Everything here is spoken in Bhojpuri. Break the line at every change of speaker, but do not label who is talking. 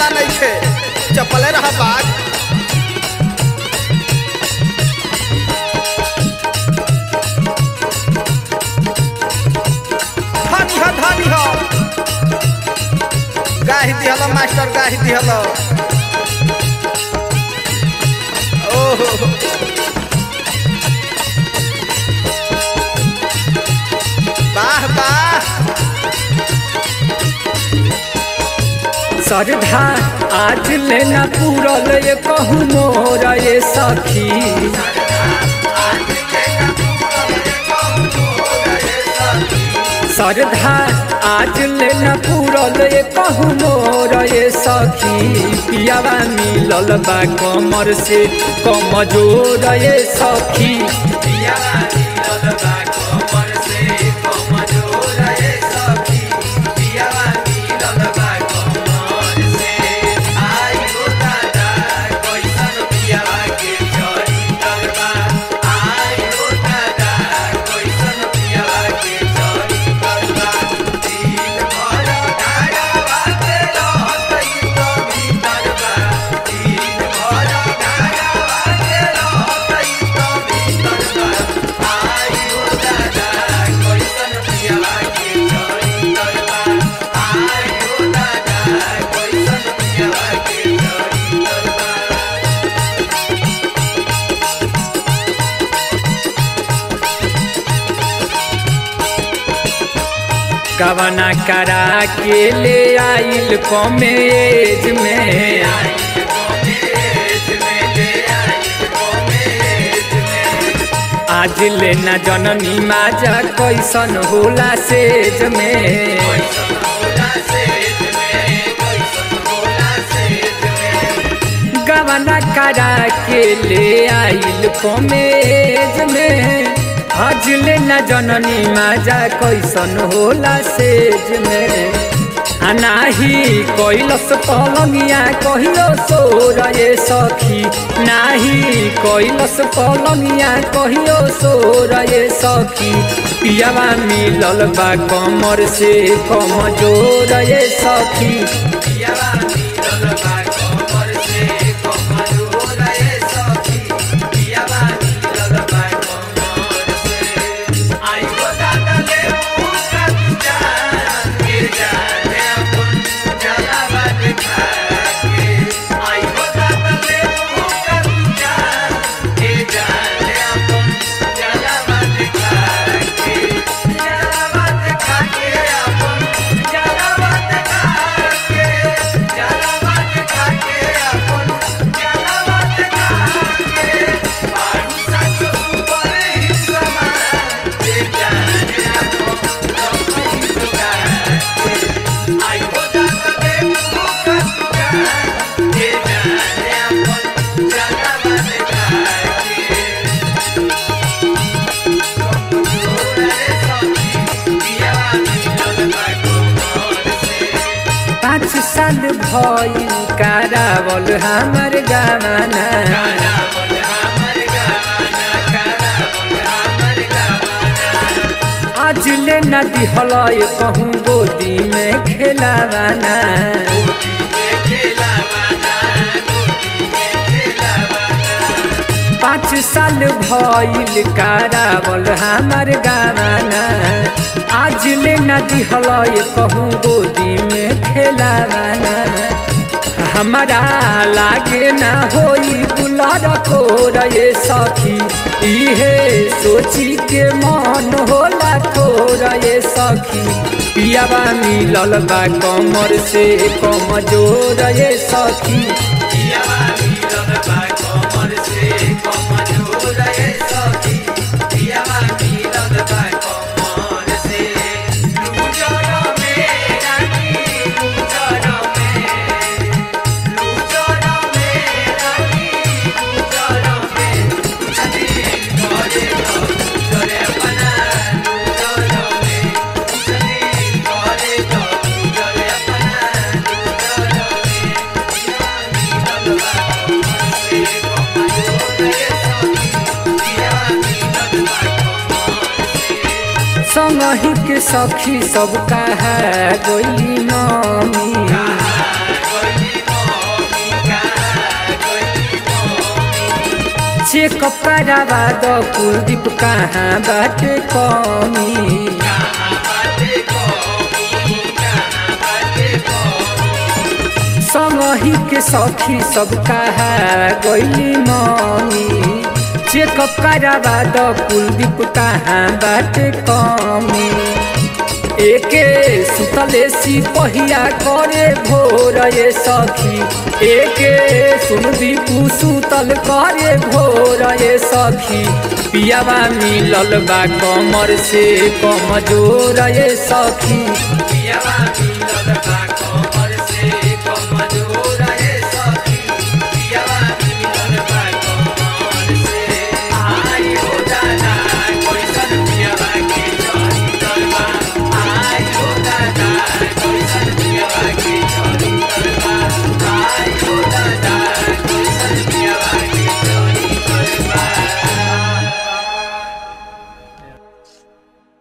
ना नहीं खे चपले रहा बाग धानी हो धानी हो गाही दिहल मास्टर गाही दिहल ओहो वाह वाह
सरधा आज लेना पूरल ये कहूँ मोर ये सखी सरधा आज लेना पूरल ये कहूँ मोर ये सखी पियावा मिलल बा कमर से कमजोर ये सखी पियावा मिलल बा कमर से कमजोर ये सखी पियावा मिलल बा कमर से आई हो दादा कैसन पियावा के चरी करबा आई हो दादा कैसन पियावा के चरी करबा दिन भर धारावा के रहतई तो भीतर बा दिन भर धारावा के रहतई तो भीतर बा आई हो दादा कैसन पियावा के चरी करबा आई हो दादा कैसन पियावा के चरी करबा कवना करा के ले आइल कॉमेज में आज ले न जननी माजा कैसन होला सेज में गवना करा के ले आइल कॉमेज में आज ले न जननी माजा कैसन होला सेज में आ नाही कैलस पलंगिया कहियो सोर ये सखी नाही कैलस पलंगिया कहियो सोर ये सखी पियावा मिलल बा कमर से कमजोर ये सखी पियावा मिलल बा कमर से कमजोर ये सखी पियावा मिलल बा कमर से आई हो दादा ले मुका जान के जाने अपन जलावा दिखा के आई हो दादा ले मुका जान के जाने अपन जलावा दिखा के जलावा दिखा के अपन जलावा दिखा के जलावा दिखा के अपन जलावा दिखा के बारू साचो ऊपर ही समान के जाने अपन रखई सुगा आई हो दादा ले मुका जान के जाने अपन जलावा दिखा के पाँच साल भइल कारावल हमर गाना आज ले न दिहल कहूँ गोदी में खेलावाना पाँच साल भइल कारावल हमर गाना आज ले न दिहल कहूँ गोदी में खेलावाना हमारा लागे ना होई बुलार को रे सखी इहे सोची के मन होला को रे सखी पियावा मिलल बा कमर से कमजोर ये सखी पियावा मिलल बा कमर से कमजोर ये सखी पियावा मिलल बा कमर से लूजर में रानी लूजर में लूजर में रानी लूजर में छदी करे तो करे अपना लूजर में छदी करे तो करे अपना लूजर में पियावा मिलल बा कमर से कमजोर ये सखी पियावा मिलल बा कमर से संगही के सखी सब कहा गोली मामी चेकअप करावा द कुलदीप कहाँ बाटे कमी संगही के सखी सब कहा गईली मम्मी चेकअप करावा द कुलदीप कहाँ बाटे कमी एके सुतले सिपहिया करे भोर ये सखी एके सुनदीपू सुतल करे भोर ये सखी पियावा मिलल बा कमर से कमजोर ये सखी पियावा मिलल बा कमर